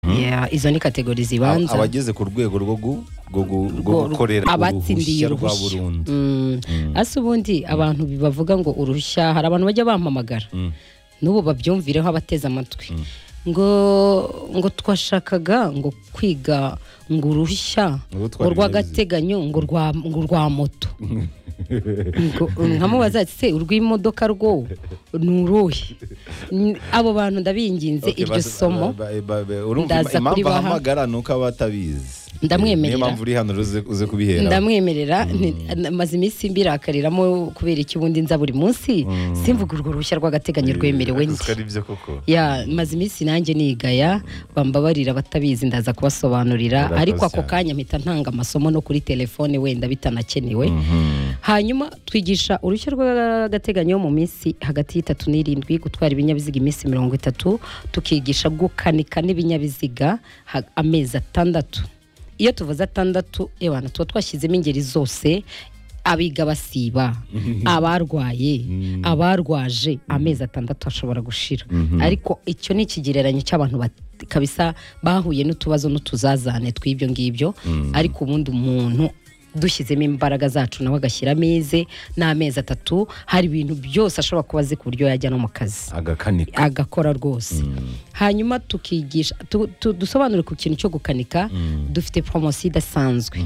eh, izo ni kategori zibanza abageze ku rwego rwo gu- rwo gu- rwo gukorera abatsindiye uruhushya rwa uruhushya burundu Mm. ase ubundi abantu bavuga ngo uruhushya hari abantu bajya bampamagara Mm. n'ubu babyumvireho abateze amatwi ngo ngo twashakaga ngo kwiga ngo uruhushya Ngo ngo gutwara rw'agateganyo ngo rwa ngo rwa moto ngo nkamubaza ati se urw'imodoka rwo ni uruhe N- abo bantu ndabinginze Okay, iryo bas- somo ba- ba- ba- urumva ndaza ima- impamvu kuribaha. ahamagara ni uko aba atabizi Ndamwemerera. niyo mpamvu uri hano rero uze- uze kubihera ndamwemerera ni- na- maze iminsi mbirakariramo kubera iki ubundi nza buri munsi simvuga urwo ruhushya rw'agateganyo rwemerewe Ako ndi ari byo koko ya maze iminsi nanjye nigaya bambabarira abatabizi ndaza kubasobanurira Urakoze ariko ako cyane. kanya mpita ntanga amasomo no kuri telefone wenda bitanakenewe Mhm. hanyuma twigisha uruhushya rw'agateganyo mu minsi hagati y'itatu n'irindwi gutwara ibinyabiziga iminsi mirongo itatu tukigisha gukanika n'ibinyabiziga ha- amezi atandatu iyo tuvuze atandatu ebana tuba twashyizemo ingeri zose abiga basiba abarwaye abarwaje amezi atandatu ashobora gushira ariko icyo ni ikigereranyo cy'abantu bat- kabisa bahuye n'utubazo n'utuzazane tw'ibyo ngibyo ariko ubundi umuntu dushyizemo imbaraga zacu nawe agashyira ameze n'amezi atatu hari ibintu byose ashobora kuba azi ku buryo yajya no mu kazi agakanika agakora rwose hanyuma tukigisha tu- tu- dusobanure ku kintu cyo gukanika dufite poromosiyo idasanzwe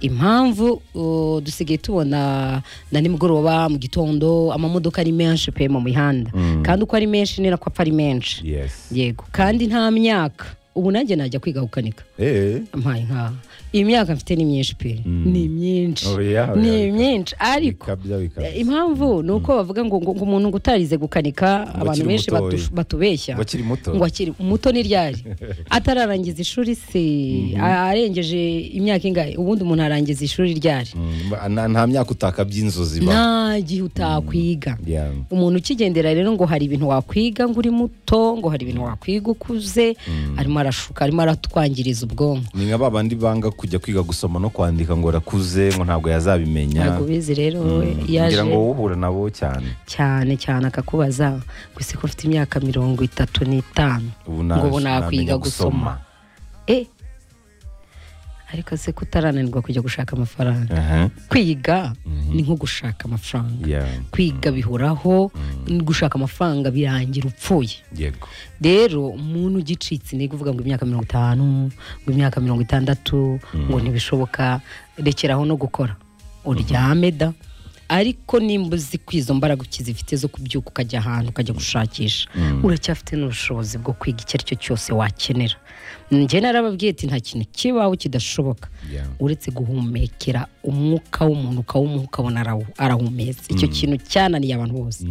impamvu uh, dusigaye tubona na nimugoroba mu gitondo amamodoka ari menshi pe mu mihanda kandi uko ari menshi ni nako apfa ari menshi yes yego kandi nta myaka ubu nanjye najya kwiga gukanika eh mpaye nkaha iyi myaka mfite ni myinshi pe ni myinshi Oya, oya, ni oya. myinshi ariko bikabya bikabya impamvu ni uko bavuga ngo ngo ngo umuntu ngo utarize gukanika abantu akiri benshi mutoya. batu- batubeshya Ngo akiri muto. ngo akiri muto ni ryari atararangiza ishuri se a- arengeje imyaka ingahe ubundi umuntu arangiza ishuri ryari Mm, ba- nta nta myaka utakabya inzozi ba nta gihe utakwiga Yeah. umuntu ukigendera rero ngo hari ibintu wakwiga ngo uri muto ngo hari ibintu wakwiga ukuze arimo arashuka arimo aratwangiriza ubwonko ni nka ba bandi banga kujya kwiga gusoma no kwandika ngo arakuze ngo ntabwo yazabimenya ntabwo ubizi rero we kugira ngo uhura nabo cyane cyane cyane akakubaza gusa ko mfite imyaka mirongo itatu n'itanu ubu ngo ubu na- nakwiga namenya gusoma e ariko se kutarananirwa kujya gushaka amafaranga Aha. kwiga ni nko gushaka amafaranga Yeah. kwiga bihoraho gushaka amafaranga birangira upfuye yego rero umuntu ugicitse intege uvuga ngo imyaka mirongo itanu ngo imyaka mirongo itandatu ngo ntibishoboka rekeraho no gukora uryame da ariko nimba uzi ko izo mbaraga ukizifite zo kubyuka ukajya ahantu ukajya gushakisha uracyafite n'ubushobozi bwo kwiga icyo ari cyo cyose wakenera njye narababwiye ati nta kintu kibaho kidashoboka Yeah. uretse guhumekera umwuka w'umuntu ukawumuha ukabona arawu- arahumetse icyo kintu cyananiye abantu bose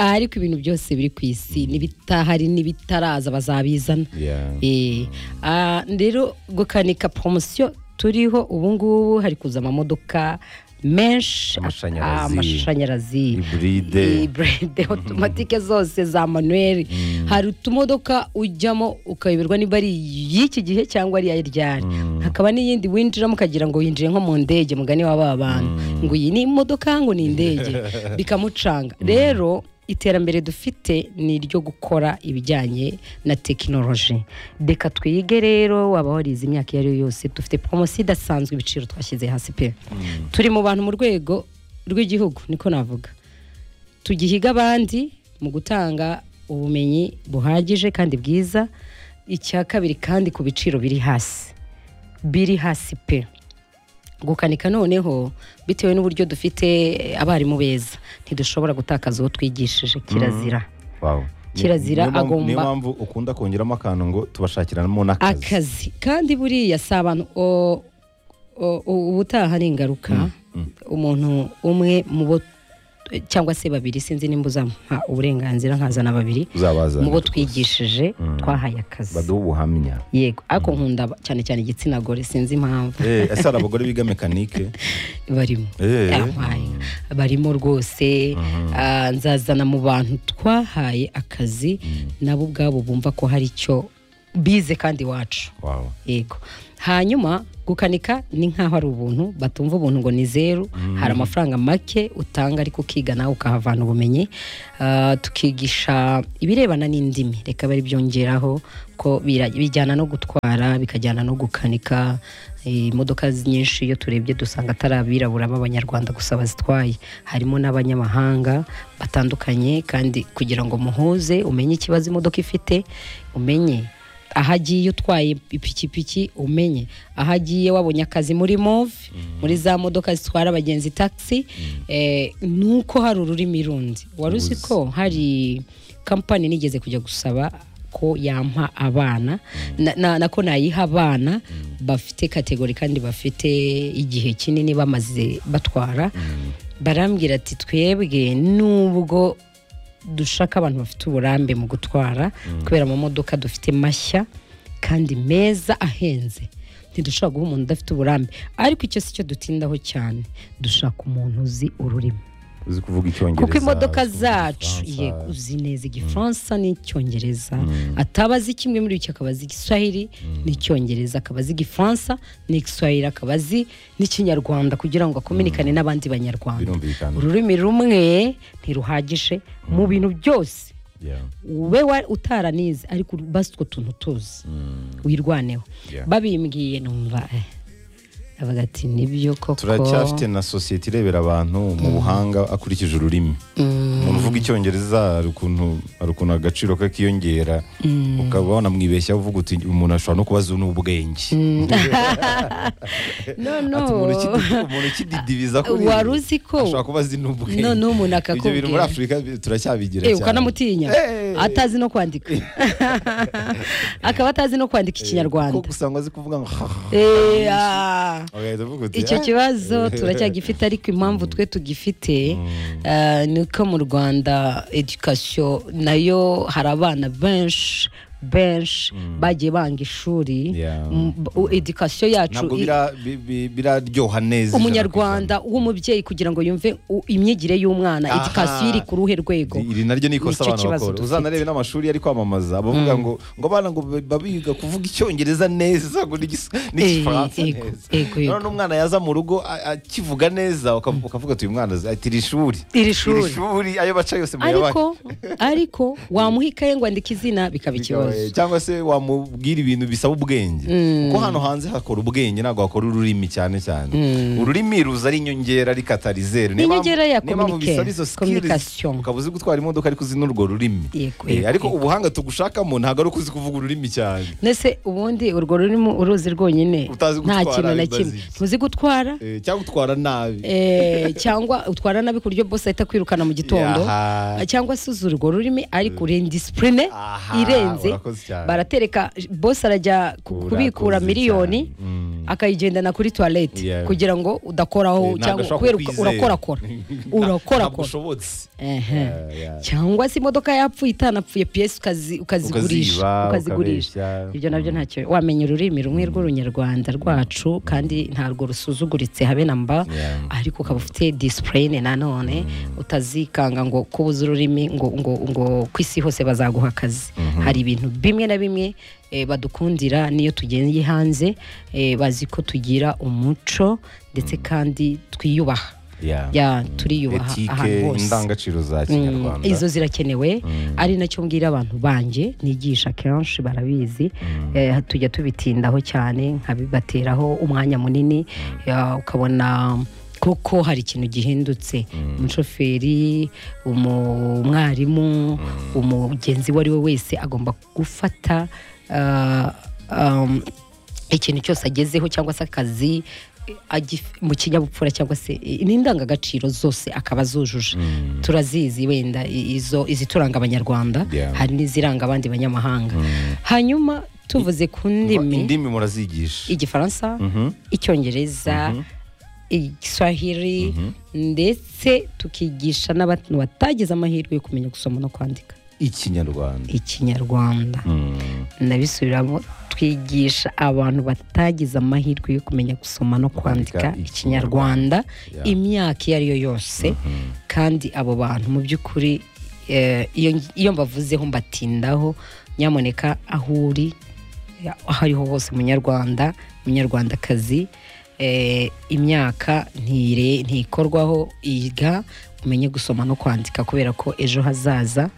ariko ibintu byose biri ku isi n'ibitahari n'ibitaraza bazabizana Yeah. Eh, ah, rero gukanika poromosiyo turiho ubu ngubu hari kuza amamodoka menshi Amashanyarazi. amashanyarazi Hybride. Hybride, automatique zose za manuel hari utumodoka ujyamo ukayoberwa niba ari y'iki gihe cyangwa ari iya ryari hakaba n'iyindi winjiramo ukagira ngo winjire nko mu ndege mugani w'aba bantu ngo iyi ni imodoka ngo ni indege bikamucanga rero iterambere dufite ni iryo gukora ibijyanye na tekinoloji reka twige rero waba warize imyaka iyo ari yo yose dufite poromosiyo idasanzwe ibiciro twashyize hasi pe turi mu bantu mu rwego rw'igihugu niko navuga tugihiga abandi mu gutanga ubumenyi buhagije kandi bwiza icya kabiri kandi ku biciro biri hasi biri hasi pe gukanika noneho bitewe n'uburyo dufite abarimu beza ntidushobora gutakaza uwo twigishije kirazira Wow. Kirazira Niyo mpamvu- niyo agomba- mpamvu ukunda kongeramo akantu ngo tubashakiramo n'akazi akazi kandi buriya si abantu o- o- o- ubutaha ni ingaruka umuntu umwe mu bo cyangwa se babiri sinzi nimba uzampa uburenganzira nkazana babiri uzabazanira mu bo rwose. twigishije twahaye akazi baduhe ubuhamya yego ariko nkunda cyane cyane igitsina gore sinzi impamvu Eh, ese hari abagore biga mekanike barimo Eh. Yampaye. barimo rwose ah, nzazana mu bantu twahaye akazi nabo ubwabo bumva ko hari icyo bize kandi iwacu wawe yego hanyuma gukanika ni nk'aho ari ubuntu batumva ubuntu ngo ni zeru hari amafaranga make utanga ariko ukiga nawe ukahavana ubumenyi Ah, tukigisha ibirebana n'indimi reka bari byongeraho ko bira- bijyana no gutwara bikajyana no gukanika Eh, imodoka z- nyinshi iyo turebye dusanga atari abirabura b'abanyarwanda gusa bazitwaye harimo n'abanyamahanga batandukanye kandi kugira ngo muhuze umenye ikibazo imodoka ifite umenye aho agiye utwaye ipikipiki umenye aho agiye wabonye akazi muri move muri za modoka zitwara abagenzi taxi eh, ni uko hari ururimi rundi wari uzi ko hari kampani nigeze kujya gusaba ko yampa abana na, na, nako nayiha abana bafite kategori kandi bafite igihe kinini bamaze batwara barambwira ati twebwe nubwo dushaka abantu bafite uburambe mu gutwara kubera amamodoka dufite mashya kandi meza ahenze ntidushobora guha umuntu udafite uburambe ariko icyo si cyo dutindaho cyane dushaka umuntu uzi ururimi uzi kuvuga icyongereza kuko imodoka uzi kuvuga zacu igifaransa. yego uzi neza igifaransa n'icyongereza ataba azi kimwe muri icyo akaba azi igiswahili n'icyongereza akaba azi igifaransa n'igiswahili akaba azi n'ikinyarwanda kugira ngo akominikane n'abandi banyarwanda birumvikana ururimi rumwe ntiruhagije mu bintu byose Yeah. ube wa- utaranize ariko basi utwo tuntu tuzi wirwaneho Yeah. babimbwiye numva eh. avuga ati nibyo koko turacyafite na sosiyete irebera abantu mu buhanga akurikije ururimi umuntu uvuga icyongereza hari ukuntu hari ukuntu agaciro ke kiyongera ukaba wanamwibeshya uvuga uti umuntu ashobora no kubaza n'ubwenge no Ati, umuntu no ukidi- umuntu ukididibiza kuri Wari uzi ko- ashobora kuba azi n'ubwenge No, no, umuntu ibyo bintu muri akakubwira. afurika bi- turacyabigira Eh, cyane. ukanamutinya Eh. atazi no kwandika akaba atazi no kwandika ko ikinyarwanda gusa ngo azi kuvuga ngo Eh, ah. ugahita uvuga uti icyo "Ah." kibazo turacyagifite ariko impamvu twe tugifite eh, ni uko mu rwanda edikasiyo nayo hari abana benshi benshi bagiye banga ishuri Yeah. M- u- edikasiyo yacu ntabwo i- bira- bi- bi- biraryoha neza ijana ku umunyarwanda w'umubyeyi kugira ngo yumve u- imyigire y'umwana Aha. edikasiyo iri ku ruhe rwego iri iri naryo ni Nicyo ikosa abantu kibazo bakora dufite. uzanarebe n'amashuri ari kwamamaza abavuga ngo ngo abana ngo baba biga kuvuga icyongereza neza ngo n'igis- n'igifaransa Eh, ego, neza ego, ego. none umwana yaza mu rugo a- akivuga neza ukav- ukavuga uti uyu mwana azi- ati iri shuri Iri shuri." shuri ayo baca yose mu ariko yabandi ariko wamuhikaye ngo andika izina bikaba ikibazo Bigabaye. cyangwa se wamubwira ibintu bisaba ubwenge kuko hano hanze hakora ubwenge ntabwo hakora ururimi cyane cyane ururimi ruza ari inyongera ariko atarizeru Ni inyongera ya communica- bisaba izo skills communication. ukaba uzi gutwara imodoka ariko uzi n'urwo rurimi Yego, Eh, yego, ariko yego. ubuhanga tugushakamo ntabwo ari uko uzi kuvuga ururimi cyane nese ubundi urwo rurimo uruzi rwonyine Utazi nta gutwara, kintu na bibaza kimwe iki? ntuzi gutwara Eh, cyangwa utwara nabi Eh, cyangwa utwara nabi ku buryo bose ahita kwirukana mu gitondo Yaha. cyangwa se uzi urwo rurimi ariko uri indisipurine Aha, irenze urakoze cyane. baratereka bose arajya ku- Urakoze kubikura cyane. miliyoni Mm. akayigendana kuri tuwarete Yeah. kugira ngo udakoraho Eh, ntabwo cyangwa ashobora kubera kukwizera. urakorakora ntabwo urakorakora ushobotse Ehe. Eh, yeah. cyangwa se imodoka yapfuye itanapfuye piyesi ukazi- ukazigurisha Ukaziba, ukazigurisha ukabeshya. ibyo nabyo ntacyo wamenya ururimi rumwe rw'urunyarwanda rwacu kandi ntabwo rusuzuguritse habe na mba Yeah. ariko ukaba ufite disipurine nanone utazikanga ngo kuba uzi ururimi ngo ngo ngo ku isi hose bazaguha akazi hari ibintu bimwe na bimwe eh, badukundira n'iyo tugendeye hanze eh, bazi ko tugira umuco ndetse kandi twiyubaha Yeah. ya turiyubaha ahantu etike hose indangagaciro za Mm, kinyarwanda izo zirakenewe ari nacyo mbwira abantu banjye nigisha kenshi barabizi eh, tujya tubitindaho cyane nkabibateraho umwanya munini ya, ukabona koko hari ikintu gihindutse umushoferi umu- umwarimu umugenzi uwo ari we wese agomba gufata ah, um, ikintu cyose agezeho cyangwa se akazi eh, agif- mu kinyabupfura cyangwa se eh, n'indangagaciro zose akaba zujuje turazizi wenda i- izo izituranga abanyarwanda Yeah. hari n'iziranga abandi banyamahanga hanyuma tuvuze ku ndimi indimi murazigisha igifaransa icyongereza igiswahili ndetse tukigisha n'abantu batagize amahirwe yo kumenya gusoma no kwandika ikinyarwanda ikinyarwanda Mm. ndabisubiramo twigisha abantu batagize amahirwe yo kumenya gusoma no kwandika Kwandika ikinyarwanda Yeah. imyaka iyo ari yo yose kandi abo bantu mu by'ukuri eh, iyo- iyo mbavuzeho mbatindaho nyamuneka aho uri ya- aho ariho hose munyarwanda munyarwandakazi eh, imyaka ntire- ntikorwaho iga umenye gusoma no kwandika kubera ko ejo hazaza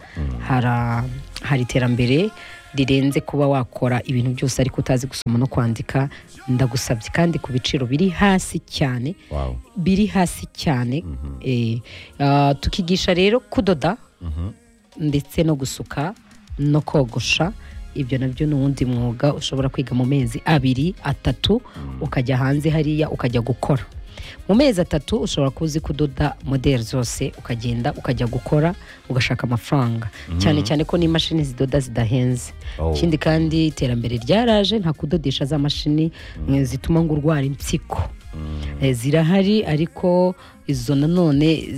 hara- hari iterambere rirenze kuba wakora ibintu byose ariko utazi gusoma no kwandika ndagusabye kandi ku biciro biri hasi cyane wow biri hasi cyane eh, ah, tukigisha rero kudoda ndetse no gusuka no kogosha ibyo nabyo ni uwundi mwuga ushobora kwiga mu mezi abiri atatu ukajya hanze hariya ukajya gukora mu mezi atatu ushobora kuba uzi kudoda modeli zose ukagenda ukajya gukora ugashaka amafaranga cyane cyane ko n'imashini zidoda zidahenze Oh. ikindi kandi iterambere ryaraje nta kudodesha za mashini eh, zituma ngo urwara impyiko Eh, zirahari ariko izo nanone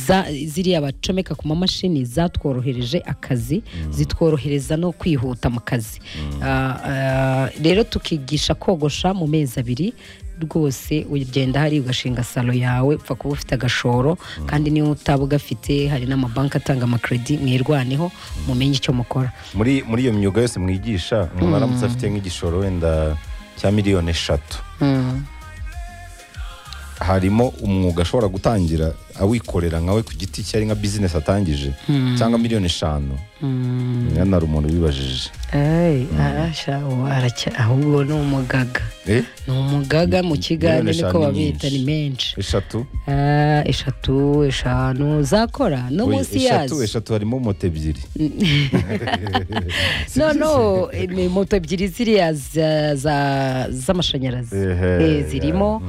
za- ziriya bacomeka ku mamashini zatworohereje akazi zitworohereza no kwihuta mu kazi Ah, ah, rero tukigisha kogosha mu mezi abiri rwose ugenda hari ugashinga salo yawe upfa kuba ufite agashoro kandi niyo utaba ugafite hari n'amabanki atanga amakredi mwirwaneho mumenye icyo mukora muri muri iyo myuga yose mwigisha umuntu aramutse afite nk'igishoro wenda cya miliyoni eshatu harimo umwuga ashobora gutangira awikorera nkawe ku giti cye ari nka bizinesi atangije cyangwa miliyoni eshanu nyana hari umuntu wibajije Ay, arasha ubu aracya- ahubwo ni umugaga Eh, ni umugaga mu kiganiro Miliyoni niko eshanu ni babita ni nyinshi. menshi eshatu Ah, eshatu eshanu zakora no Oya, munsi eshatu yazo eshatu harimo moto ebyiri no no eh, ni moto ebyiri ziriya za- za- z'amashanyarazi Ehe, Eh, zirimo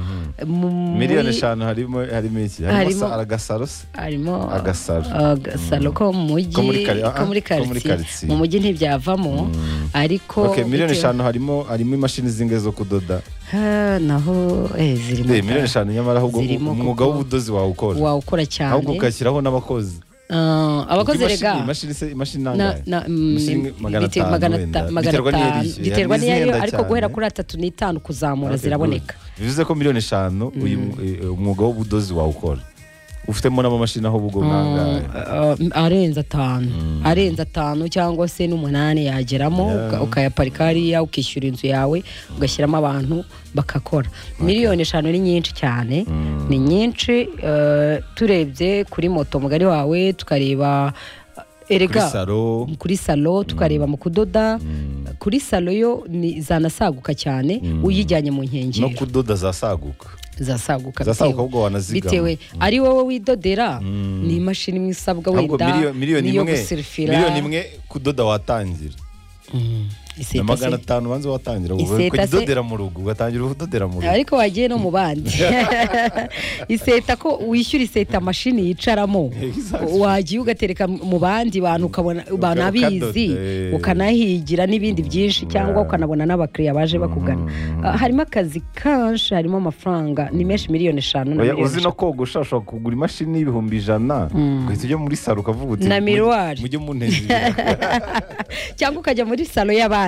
mu- muri- miliyoni eshanu harimo harimo iki harimo Harimo- sa- agasaro se harimo Agasaro. agasaro ko mu mujyi Ko muri kari- ah, ko muri ko muri karitsiye karitsiye. mu mujyi ntibyavamo ariko okay, miliyoni bitewe- eshanu harimo harimo imashini zingahe zo kudoda Ah, naho eh, zirimo Eh, miliyoni eshanu nyamara ahubwo Zirimo umwuga kuko- w'ubudozi wawukora wawukora cyane ahubwo ugashyiraho n'abakozi Ah, abakozi Kuko imashini- rega imashini se imashini na- nangahe na- mm, Imashini magana bite- atanu magana wenda. ata- magana Biterwa n'iyo atanu, yishyuye. biterwa Hari n'izihenda n'iyo ariko cyane. guhera kuri atatu n'itanu kuzamura Okay, ziraboneka good. bivuze ko miliyoni eshanu uyu mu- eh, umwuga w'ubudozi wawukora ufitemo n'amamashini aho ubwo nangahe Ah, arenze atanu arenze atanu cyangwa se n'umunani yageramo uka- ukayaparika hariya ukishyura inzu yawe ugashyiramo abantu bakakora miliyoni eshanu ni nyinshi cyane ni nyinshi eh, turebye kuri moto mugari wawe tukareba kuri erega saro kuri salo tukareba mu kudoda kuri salo yo ni zanasaguka cyane uyijyanye mu no nkengero kudoda zasaguka zasaguka zasaguka bitewe- ahubwo wanazigama bitewe ari wowe widodera ni imashini imwe isabwa ahubwo wenda miliyo- miliyoni niyo imwe gusirifira miliyoni imwe kudoda watangira iseta se. na magana atanu banza watangira Iseta se- kudodera mu rugo ugatangira kudodera mu rugo ariko wagiye no mu bandi iseta ko wishyura iseta mashini yicaramo Exactly. wagiye ugatereka mu bandi bantu ukabona banabizi ukadoda. ukanahigira n'ibindi byinshi cyangwa yeah. ukanabona n'abakiriya baje bakugana Ah, harimo akazi kanshi harimo amafaranga ni menshi miliyoni eshanu na Oya, miliyoni uzi no eshanu. kogosha ushobora kugura imashini y'ibihumbi ijana ugahita ujya muri saro ukavuga uti Na mujye- miruwari. mujye munezera cyangwa ukajya muri salo y'abandi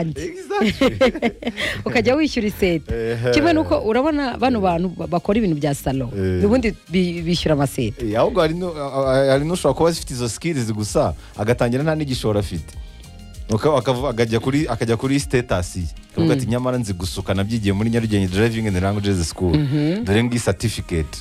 ukajya wishyura iseta Ehe. kimwe nuko urabona bano bantu ba- bakora ibintu bya salo Eh. ubundi bi- bishyura amaseta Eh, ahubwo hari nu- a- a- hari n'ushobora kuba zifite izo skills gusa agatangira nta n'igishoro afite Uka- akavu- akajya kuri akajya kuri status ye akavuga ati nyamara nzi gusuka nabyigiye muri nyarugenge driving and languages school dore ngiyi certificate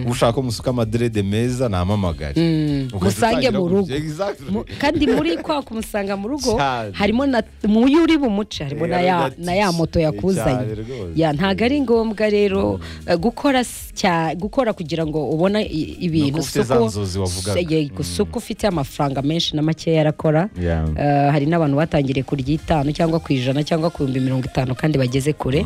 ushaka ko musuka amadrede meza nampamagare Ugahita musange utangira mu gukora. rugo. Exactly. Mu- kandi muri kwa kumusanga mu rugo Cyane. harimo na mu yo uri bumuce harimo na ya Rero na ya moto yakuzanye cyane rwose. ya ntago ari ngombwa rero eh, gukora s- cya- gukora kugira ngo ubone i- ibintu Nuko ufite za nzozi wavugaga. gusuka ufite amafaranga menshi na makeya arakora Yeah. Eh, hari n'abantu batangiriye ku ry'itanu cyangwa ku ijana cyangwa ku bihumbi mirongo itanu kandi bageze kure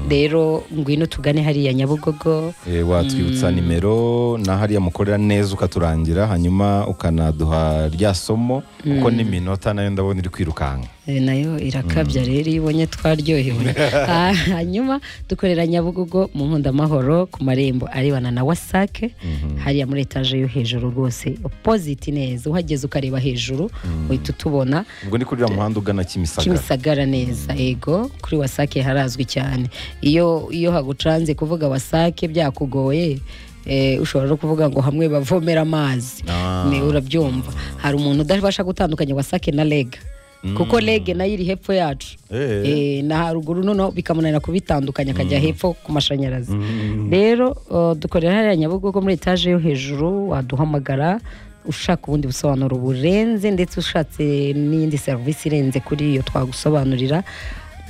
rero ngwino tugane hariya nyabugogo Eh, watwibutsa nimero na hariya mukorera neza ukaturangira hanyuma ukanaduha rya somo kuko n'iminota nayo ndabona iri kwirukanka Eh, nayo irakabya rero iyo ibonye twaryohewe Ah, hanyuma dukorera nyabugogo mu nkundamahoro ku marembo arebana na wasake hariya muri etaje yo hejuru rwose opoziti neza uhageze ukareba hejuru uhita utubona ubwo ni kuri uriya muhanda ugana kimisagara kimisagara neza ego kuri wasake harazwi cyane iyo iyo hagucanze kuvuga wasake byakugoye eh, ushobora no kuvuga ngo hamwe bavomera amazi Ah. ni urabyumva hari umuntu udabasha gutandukanya wasake na rega kuko rege nayo iri hepfo yacu Eh. Eh, na haruguru noneho bikamunanira kubitandukanya akajya hepfo ku mashanyarazi rero uh, dukorera hariya nyabugogo muri etaje yo hejuru waduhamagara ushaka ubundi busobanuro burenze ndetse ushatse n'iyindi serivisi irenze kuri iyo twagusobanurira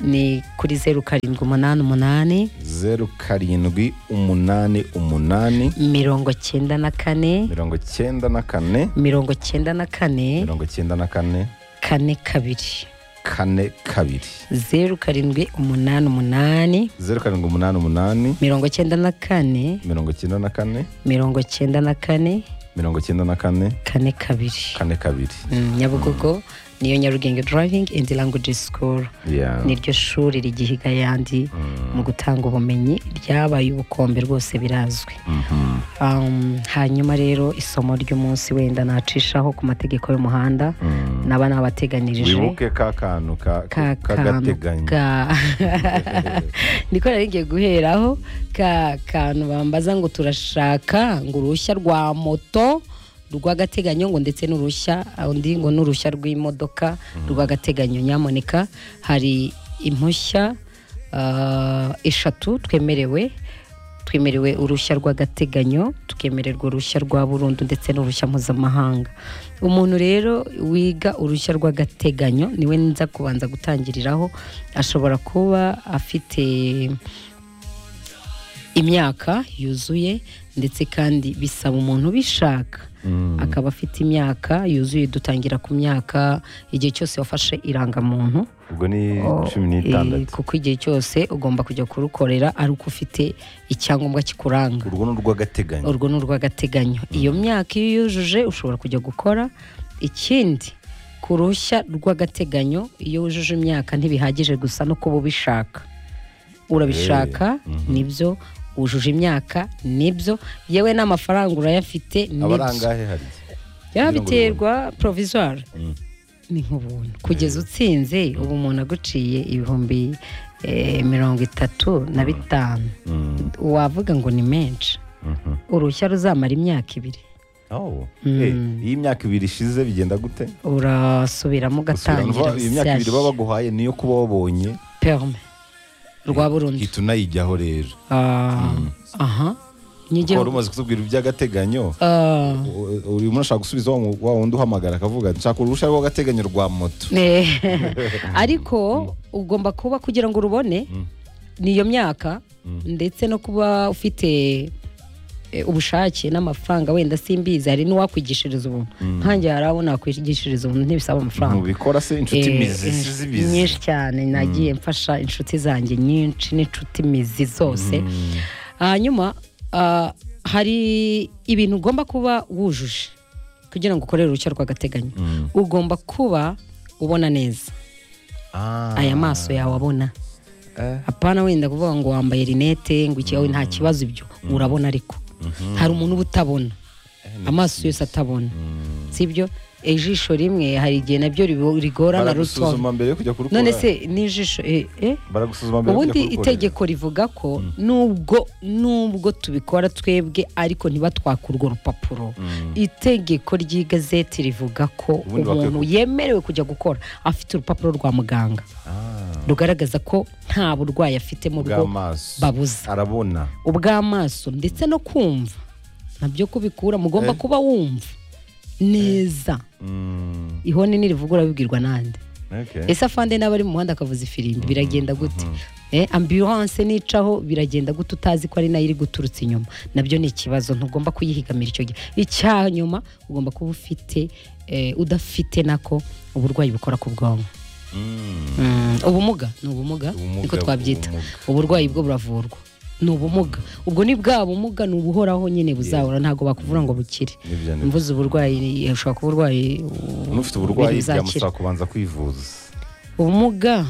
ni kuri zeru karindwi umunani umunani zeru karindwi umunani umunani mirongo cyenda na kane mirongo cyenda na kane mirongo cyenda na kane mirongo cyenda na kane kane kabiri kane kabiri zeru karindwi umunani umunani zeru karindwi umunani umunani mirongo cyenda na kane mirongo cyenda na kane mirongo cyenda na kane mirongo cyenda na kane kane kabiri kane kabiri Mm, nyabugogo niyo nyarugenge driving and language school Yeah. niryo shuri rigihiga ayandi mu gutanga ubumenyi ryabaye ubukombe rwose birazwi Mhm. Um, hanyuma rero isomo ry'umunsi wenda nacishaho ku mategeko y'umuhanda Mm. naba nabateganirije wibuke ka kantu ka- ka kantu k'agateganyo ka niko nari ngiye guheraho ka kantu bambaza ngo turashaka ngo uruhushya rwa moto rw'agateganyo ngo ndetse n'uruhushya undi ngo n'uruhushya rw'imodoka rw'agateganyo nyamuneka hari impushya ah, eshatu twemerewe twemerewe uruhushya rw'agateganyo tukemererwa uruhushya rwa burundu ndetse n'uruhushya mpuzamahanga umuntu rero wiga uruhushya rw'agateganyo niwe nza kubanza gutangiriraho ashobora kuba afite imyaka yuzuye ndetse kandi bisaba umuntu ubishaka akaba afite imyaka yuzuye dutangira ku myaka igihe cyose wafashe irangamuntu ubwo ni Oh, cumi eh, n'itandatu kuko igihe cyose ugomba kujya kurukorera ari uko ufite icyangombwa kikuranga urwo ni urw'agateganyo urwo ni urw'agateganyo iyo myaka iyo yujuje ushobora kujya gukora ikindi ku ruhushya rw'agateganyo iyo wujuje imyaka ntibihagije gusa no kuba ubishaka urabishaka nibyo wujuje imyaka nibyo yewe n'amafaranga urayafite nibyo abarangahe hari byaba Kugira ngo biterwa provisoire Mm. ni nk'ubuntu kugeza utsinze ubu umuntu aguciye ibihumbi eh, mirongo itatu na bitanu Mm. wavuga ngo ni menshi Mhm. uruhushya ruzamara imyaka ibiri Oh. Eh, iyo imyaka ibiri ishize bigenda gute urasubiramo ugatangira Usubiramo, iyo myaka ibiri baba shyashya baguhaye niyo kuba wabonye perme rwa burundu hita unayijyaho rero Ah, aha kuko wari nyigihugu umaze kutubwira iby'agateganyo Ah, u- u- umuntu ashaka gusubiza wa mu- wa wundi uhamagara akavuga ati nshaka uruhushya rw'agateganyo rwa moto eh, ariko ugomba kuba kugira ngo urubone niyo myaka ndetse no kuba ufite eh, ubushake n'amafaranga wenda simbizi hari n'uwakwigishiriza ubuntu nkanjye hari abo nakwigishiriza ubuntu ntibisaba amafaranga ntubikora se inshuti Eh, mizi eh, si zibizi nyinshi cyane nagiye mfasha inshuti zanjye nyinshi n'inshuti mizi zose hanyuma ah, hari ibintu ugomba kuba wujuje kugira ngo ukorere uruhushya rw'agateganyo Mm. ugomba kuba ubona neza Ah. aya maso yawe abona Eh. apana wenda kuvuga ngo wambaye rinete ngo iki nta kibazo ibyo urabona ariko hari umuntu uba utabona amaso yose atabona sibyo ijisho rimwe hari igihe nabyo ribo- rigorana ruto baragusuzuma mbere yo kujya kurukora none se n'ijisho eh, eh? baragusuzuma mbere yo kujya ubundi kurukorera. itegeko rivuga ko nubwo nubwo tubikora twebwe ariko ntibatwake urwo rupapuro itegeko ry'igazeti rivuga ko Ubundi bakwiye umuntu ku- yemerewe kujya gukora afite urupapuro rwa muganga Ah, rugaragaza ko nta burwayi afite mu bwo bw'amaso babuza arabona ubw'amaso ndetse no kumva nabyo kubikura mugomba kuba wumva neza Mm, ihoni nirivugura bibwirwa n'andi okay. ese afande n'abari mu muhanda akavuza ifirimbi biragenda gute Eh, ambulance nicaho biragenda gute utazi ko ari nayo iri guturutse inyuma nabyo ni ikibazo ntugomba kuyihigamira icyo gihe icya nyuma ugomba kuba ufite eh, udafite nako uburwayi bukora ku bwonko Mm, Mm, ubumuga ni ubumuga Ubumuga, niko twabyita ubumuga. uburwayi bwo buravurwa ni ubumuga ubwo ni bwa bumuga ni ubuhoraho nyine buzahora ntabwo bakuvura ngo bukire Nibyo, nibyo. mvuze uburwayi eh, ushobora kuba urwaye u- unufite uburwayi buzakira. byamusaba kubanza kwivuza ubumuga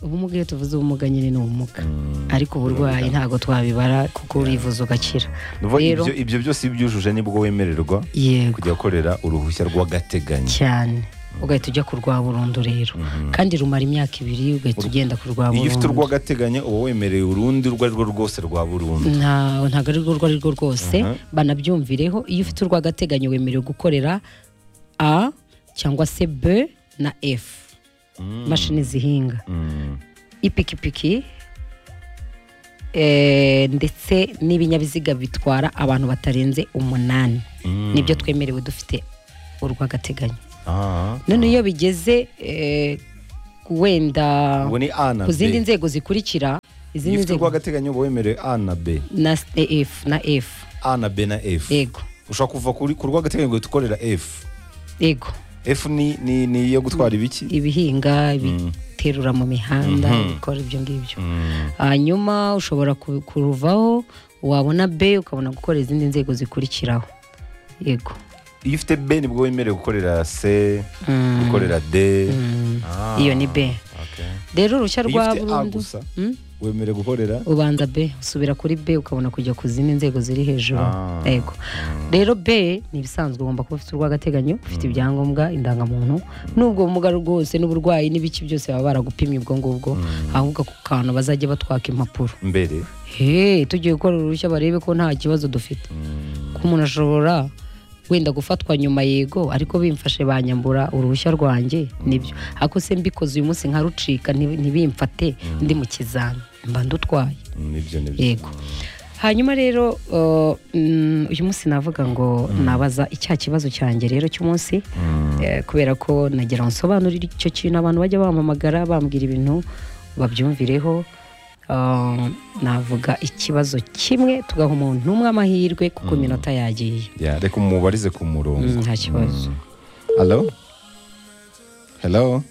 ubumuga iyo tuvuze ubumuga nyine ni ubumuga ariko uburwayi ntabwo twabibara kuko urivuza ugakira Nuvuga rero ibyo- ibyo byose iyo ubyujuje nibwo wemererwa yego kujya gukorera uruhushya rw'agateganyo cyane ugahita ujya ku rwa burundu rero kandi rumara imyaka ibiri ugahita ugenda ku rwa iyo ufite burundu urw'agateganyo uba wemereye urundi urwo ari rwo rwose rwa burundu nta ntabwo ari rwo ari rwo rwose banabyumvireho iyo ufite urw'agateganyo wemerewe gukorera a cyangwa se b na f imashini zihinga Mm. ipikipiki eh, ndetse n'ibinyabiziga bitwara abantu batarenze umunani Mm. nibyo twemerewe dufite urw'agateganyo Ah. none iyo bigeze eh, wenda Ubwo ni A na ku zindi B. nzego zikurikira Iyo izindi ufite nzego urw'agateganyo uba wemerewe A na B. na s- eh, F na F A na B na F. yego Ushobora kuva kuri ku rw'agateganyo ugahita ukorera F. yego F ni ni ni iyo gutwara ibiki? ibihinga biterura mu mihanda bikora ibyo ngibyo hanyuma ushobora ku- kuruvaho wabona B ukabona gukora izindi nzego zikurikiraho yego Iyo ufite B nibwo wemerewe gukorera C, Mm. gukorera D. Ah, iyo ni B okay. rero uruhushya Iyo rwa ufite A burundu gusa Mm? wemerewe gukorera ubanza B usubira kuri B ukabona kujya ku zindi nzego ziri hejuru Ah. yego rero B ni ibisanzwe ugomba kuba ufite urw'agateganyo ufite ibyangombwa indangamuntu n'ubwo bumuga rwose n'uburwayi n'ibiki byose baba baragupimye ubwo ngubwo ahubwo ako kantu bazajya batwaka impapuro mbere. he tugiye gukora uruhushya barebe ko nta kibazo dufite ko umuntu ashobora wenda gufatwa nyuma yego ariko bimfashe banyambura uruhushya rwanjye nibyo ariko se mbikoze uyu munsi nkarucika nti- ntibimfate ndi mu kizami mba ndutwaye Mm, Nibyo nibyo. yego hanyuma rero uh, mm, uyu munsi navuga ngo nabaza icya kibazo cyanjye rero cy'umunsi eh, kubera ko nagira ngo nsobanurire icyo kintu abantu bajya bampamagara bambwira ibintu babyumvireho Uh, navuga ikibazo kimwe tugaha umuntu umwe amahirwe kuko iminota yagiye Ya, reka umubarize ku murongo. Mm, nta kibazo Hello? Hello?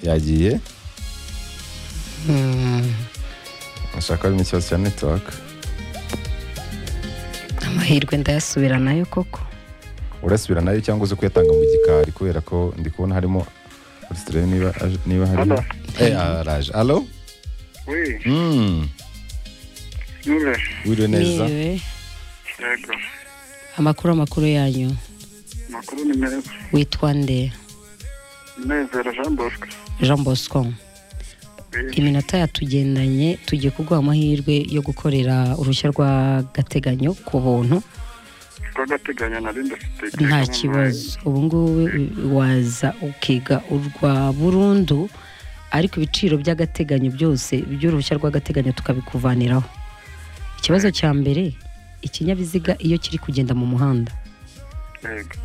Yagiye? Mm, Ashaka harimo ikibazo cya netiwaka. amahirwe ndayasubira nayo koko Urasubira nayo cyangwa uzi kuyatanga mu gikari kubera ko ndi kubona harimo urasitire niba aje- niba harimo. Hello? Eh, araje. Hello? Oui, Mm. Nure, Wiriwe neza. Niwe, yego. amakuru amakuru yanyu Amakuru ni meza. witwa nde Munezero Jean Bosco. jean bosco Oui, iminota yatugendanye tugiye kuguha amahirwe yo gukorera uruhushya rw'agateganyo ku buntu rw'agateganyo nari ndafite. nta kibazo ubu ngubu waza ukiga urwa burundu ariko ibiciro by'agateganyo byose by'uruhushya rw'agateganyo tukabikuvaniraho ikibazo cya mbere ikinyabiziga iyo kiri kugenda mu muhanda Yego,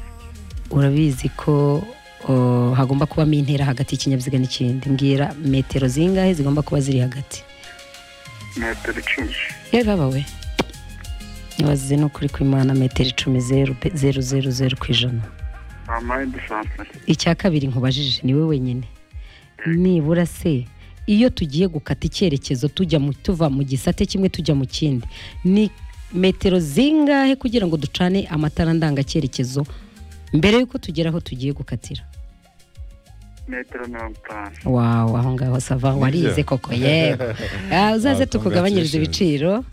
urabizi ko uh, hagomba kubamo intera hagati y'ikinyabiziga n'ikindi mbwira metero zingahe zigomba kuba ziri hagati metero icumi. yewe baba we nibazize ni ukuri kw'imana metero icumi zeru pe- zeru zeru zeru ku ijana Amaye dusanzwe. icya kabiri nkubajije ni we wenyine nibura se iyo tugiye gukata icyerekezo tujya mu tuva mu gisate kimwe tujya mu kindi ni metero zingahe kugira ngo ducane amatara ndangacyerekezo mbere y'uko tugera aho tugiye gukatira Metero mirongo itanu. wawu aho ngaho sava warize koko yego Ah, uzaze Watangaje tukugabanyirize ijisho. ibiciro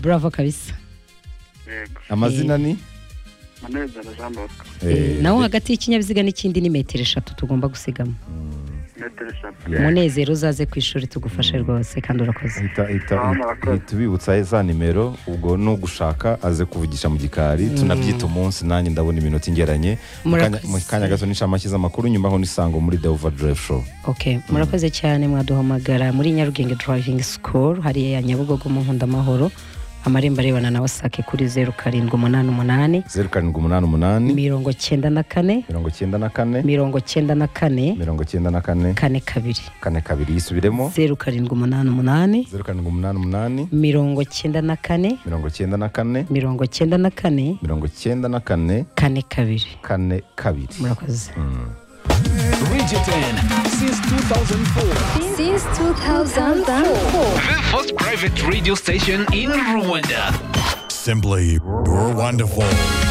bravo kabisa Yego. Amazina ni? Munezero Jean Bosco. Eh, naho hagati y'ikinyabiziga n'ikindi ni metero eshatu tugomba gusigamo Metero eshatu. umunezero uzaze ku ishuri tugufashe rwose kandi urakoze Hita, hita, Ah, murakoze. hita ubibutsa za nimero ubwo nugushaka aze kuvugisha mu gikari tunabyita umunsi nanjye ndabona iminota ingeranye Mu kanya- Murakoze. mu kanya gato n'inshamake z'amakuru nyuma aho n'isango muri the overdrive show ok murakoze cyane mwaduhamagara muri nyarugenge driving school hariya ya nyabugogo mu nkundamahoro amarembo arebana na wasake kuri zeru karindwi umunani umunani zeru karindwi umunani umunani mirongo cyenda na kane mirongo cyenda na kane mirongo cyenda na kane mirongo cyenda na kane kane kabiri kane kabiri yisubiremo zeru karindwi umunani umunani zeru karindwi umunani umunani mirongo cyenda na kane mirongo cyenda na kane mirongo cyenda na kane mirongo cyenda na kane kane kabiri kane kabiri murakoze Bridgerton since 2004. Since 2004. The first private radio station in Rwanda. Simply, you're wonderful.